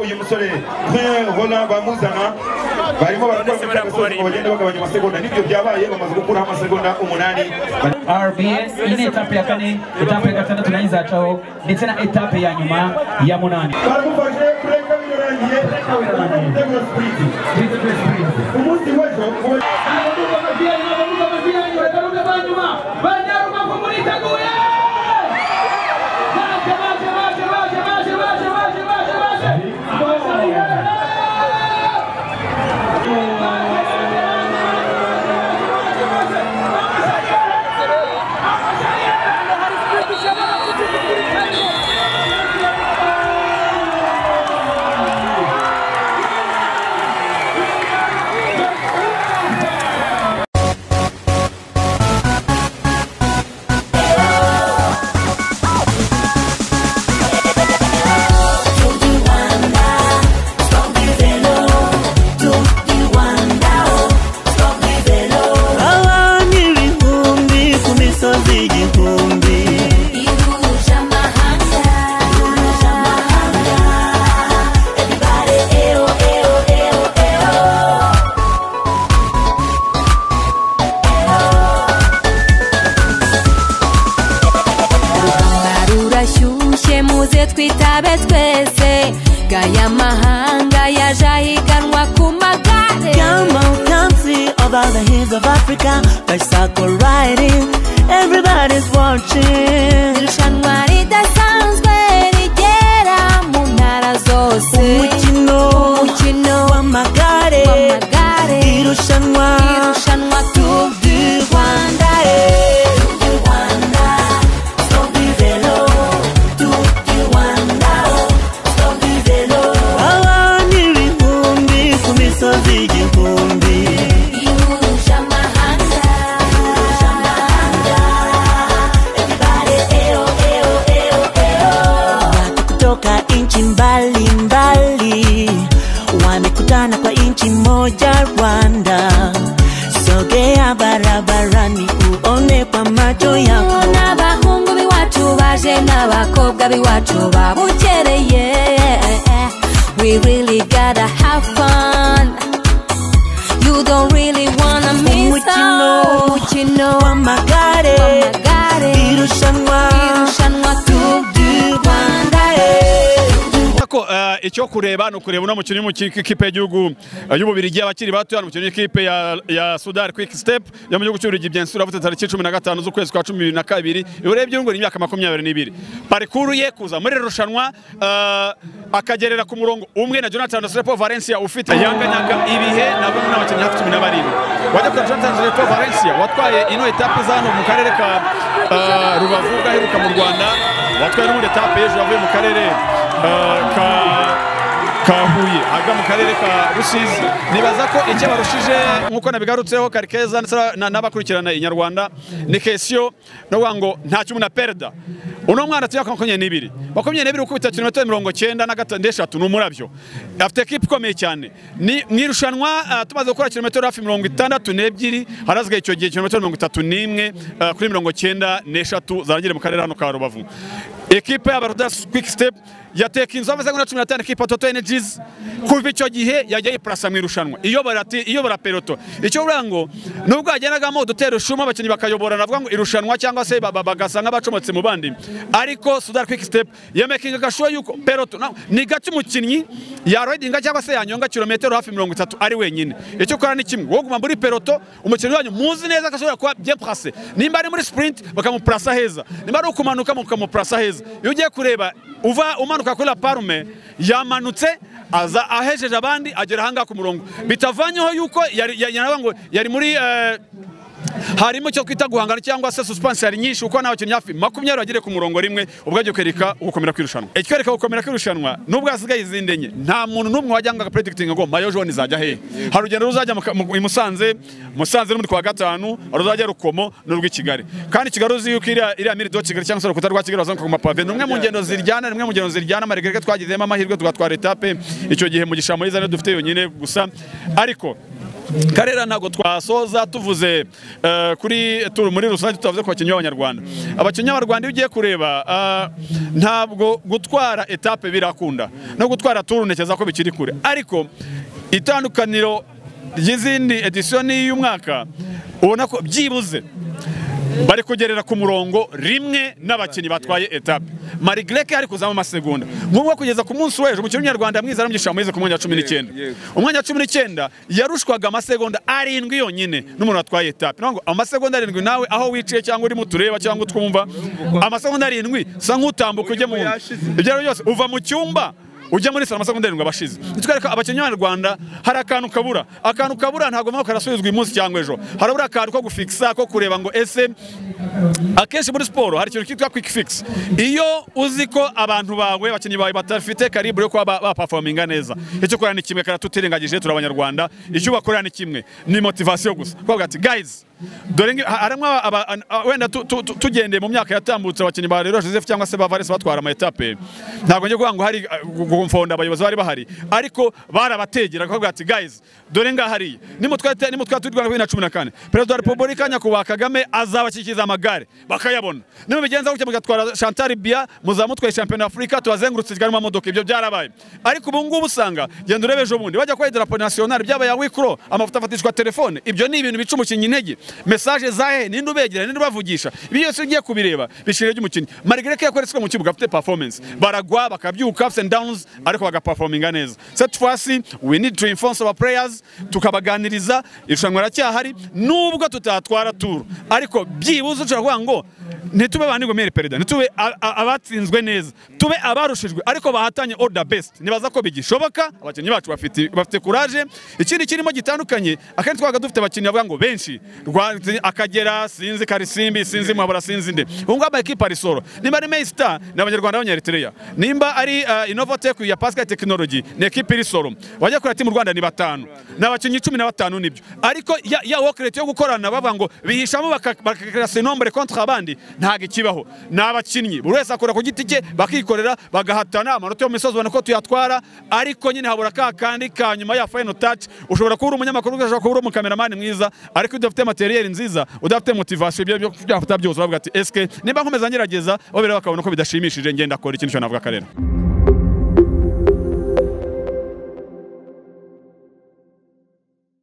uyu musore hola bamuzana barimo barakora bagenda bagabanya amasegonda n'ibyo byabaye bamaze gukuraho amasegonda umunani RBS iyi ni etape ya kane etape ya gatandatu nayo izacaho ndetse na etape ya nyuma ya munani baramufashe kureka birarangiye ibitego sipiriti umunsi w'ejo kuba- abana ibihumbi ku misozi igihumbi rurashyushye muze twitabe twese gaya mahanga yaje ahiganwa ku magare come on country of all the hills of africa there's circle riding everybody's watching irushanwa ridasanzwe rigera mu ntara zose umukino umukino w'amagare w'amagare irushanwa irushanwa Tour du Rwanda abana ibihumbi ku misozi igihumbi watu kutoka nchi mbalimbali wamekutana kwa nchi moja Rwanda. Sogea barabarani uone kwa macho yako. n'abahungu b'iwacu baje n'abakobwa b'iwacu babukereye we really gotta have fun you don't really wanna miss Umukino. out. umukino Wamagare w'amagare irushanwa irushanwa Tour du Rwanda ko eh, icyo kureba ni ukureba uno mukino w'ikipe y'igihugu eh, y'ububirigi abakiri bato hano mukino w'ikipe ya, ya sudar quick step yo mu gihugu cy'ububirigi byensura uravuze tariki cumi na gatanu z'ukwezi kwa cumi na kabiri urebye ngo ni imyaka makumyabiri n'ibiri parikuru ye kuza muri iri rushanwa eh, akagerera ku murongo umwe na jonathan srepo valencia ufite yanganyaga ibihe na bamwe n'abakinnyi hafi cumi na barindwi wajya kuri jonathan srepo valencia watwaye ino etape za hano mu karere ka eh, rubavu gaheruka mu rwanda watwaye n'ubundi etape y'ejo yavuye mu karere eh, ka ka Huye aga mu karere ka Rusizi nibaza ko icyo barushije nk'uko nabigarutseho Karikeza ndetse na- n'abakurikirana inyarwanda ni kesiyo no kuvuga ngo nta kimwe na perida uno mwana tuya makumyabiri n'ibiri makumyabiri n'ibiri gukubita kilometero mirongo cyenda na gatanu n'eshatu ni umurabyo afite ekipa ikomeye cyane ni mu irushanwa ah, tumaze gukora kilometero hafi mirongo itandatu n'ebyiri harazwa icyo gihe kilometero mirongo itatu n'imwe ah, kuri mirongo cyenda n'eshatu zarangire mu karere hano ka Rubavu ekipa y'abarudas quick step yateka inzu ameze nka cumi na tanu kipa toto energies kuva icyo gihe yajya yipurasa mu irushanwa iyobora ati iyobora peloto icyo buriya ngo nubwo yagenagamo udutera ushuma abakinnyi bakayobora navuga ngo irushanwa cyangwa se ba- ba- bagasa nk'abacomotse mu bandi ariko sudar quick step yamakinga agashuwa yuko peloto na- ni gake umukinnyi yaroidinga cyangwa se yanyonga kilometero hafi mirongo itatu ari wenyine icyo ukora ni kimwe wowe guma muri peloto umukinnyi wanyu muzi neza ko ashobora kuba bien placé nimba ari muri sprint bakamupurasa heza nimba ari ukumanuka mukamupurasa heza iyo ugiye kureba uva umanuka kuri la parume yamanutse aza ahejeje abandi agera ahangaha ku murongo bitavanyeho yuko yari yari- yaravuga ngo yari muri eh, harimo icyo twita guhangana cyangwa se suspense yari nyinshi kuko n'abakinnyi hafi makumyabiri bagere ku murongo rimwe ubwo ajya kwereka gukomera kw'irushanwa ikwereka gukomera kw'irushanwa nubwo hasigaye izindi enye nta muntu n'umwe wajya ngo agapredikitinga ngo mayo jone izajya hehe hari urugendo ruzajya mu Ka- mu- i Musanze Musanze n'undi kwa gatanu ruzajya Rukomo n'urw'i Kigali kandi Kigali uzi yuko iriya iriya miri do Kigali cyangwa se urukuta rwa Kigali bazamuka ku mapave ni umwe mu ngendo ziryana ni umwe mu ngendo ziryana amaregere twagizemo amahirwe tugatwara etape icyo gihe mu gishamo yizana dufite yonyine gusa ariko karera ntabwo twasoza tuvuze eh, kuri tour muri rusange tutavuze ku bakinnyi b'abanyarwanda abakinnyi b'abanyarwanda iyo ugiye kureba ah, ntabwo gutwara etape birakunda no gutwara tour ntekereza ko bikiri kure ariko itandukaniro ry'izindi edisiyo n'iyu mwaka ubona ko byibuze bari kugerera ku murongo rimwe n'abakinnyi batwaye etape mari greke ari kuzamo amasegonda ngombwa kugeza ku munsi w'ejo umukinnyi w'umunyarwanda mwiza aramugisha mwize ku mwanya wa cumi n'icyenda umwanya wa cumi n'icyenda yarushwaga amasegonda arindwi yonyine n'umuntu watwaye etape ni ukuvuga ngo amasegonda arindwi nawe aho wiciye cyangwa urimo utureba cyangwa utwumva amasegonda arindwi sa nk'utambuka ujya mu wundi ibyo ari byo byose uva mu cyumba ujya muri salo amasegonda arindwi abashize nitwereka abakinnyi b'abanyarwanda hari akantu kabura akantu kabura ntabwo mpamvu karasubizwa uyu munsi cyangwa ejo harabura akantu ko gufikisa ko kureba ngo ese akenshi muri siporo hari ikintu cyitwa kwiki fikisi iyo uzi ko abantu bawe abakinnyi bawe badafite karibure yo kuba ba- bapafominga neza icyo ukora ni kimwe karatutirengagije turi abanyarwanda icyo ubakorera ni kimwe ni motivasiyo gusa kuvuga ati gayizi dore ngi- ha- harimwo aba- aba- an- a- wenda tu- tu- tu- tugendeye mu myaka yatambutse abakinnyi ba rero joseph cyangwa se ba vares batwara ama etape ntabwo njye kuvuga ngo hari uh, gu- gufunda abayobozi bari bahari ariko barabategera bakavuga ati guys dore ngaha hariya nimutwara ete- nimutwara tour du rwanda bibiri na cumi na kane perezida wa repubulika nyakubahwa kagame azabashyikiriza amagare bakayabona nimubigenza gutya mugatwara chantal bia muzamutwaye shampiyona afurika tubazengurutse kandi mu mamodoka ibyo byarabaye ariko ubu ngubu usanga genda urebe ejo bundi bajya kuba idarapo nasiyonari byaba ya wikro amafoto afatishwa telefone ibyo ni ibintu bica umukinnyi intege mesaje za he ninde ubegera ninde ubavugisha ibi byose iyo ugiye kubireba bishira ry'umukinnyi marigreke yakoretse mu kibuga afite performance baragwa bakabyuka ups and downs ariko bagaperforminga neza cette fois ci we need to enforce our players tukabaganiriza irushanwa riracyahari nubwo tutatwara tour ariko byibuze ushobora kuvuga ngo ntitube ba nigomere perezida ntitube a- a- abatsinzwe neza tube abarushijwe ariko bahatanye all the best nibaza ko bigishoboka abakinnyi bacu bafite bafite courage ikindi kirimo gitandukanye akenshi twabaga dufite abakinnyi bavuga ngo benshi Rwa- akagera sinzi karisimbi sinzi mwabura sinzi nde ubu ngubu amakipe arisoro nimba ari mayisita ni abanyarwanda b'abanyaretereya nimba ari uh, innovatec ya pascal technology ni ekipe irisoro wajya kureba ati mu rwanda ni batanu ni abakinnyi cumi na batanu nibyo ariko ya, ya workerate yo gukorana bavuga ngo bihishamo baka- bakagarasa inombere kontra abandi ntabwo ikibaho ni abakinnyi buri wese akora ku giti cye bakikorera bagahatana amanota yo mu misozi ubona ko tuyatwara ariko nyine habura ka kandi ka nyuma ya final touch ushobora kuba uri umunyamakuru ushobora kuba uri umukameramani mwiza ariko iyo udafite materiel nziza udafite motivation ibyo byafata byose uravuga ati eske nimba nkomeza ngerageza bo bireba bakabona ko bidashimishije ngenda akora ikintu cyo navuga akarera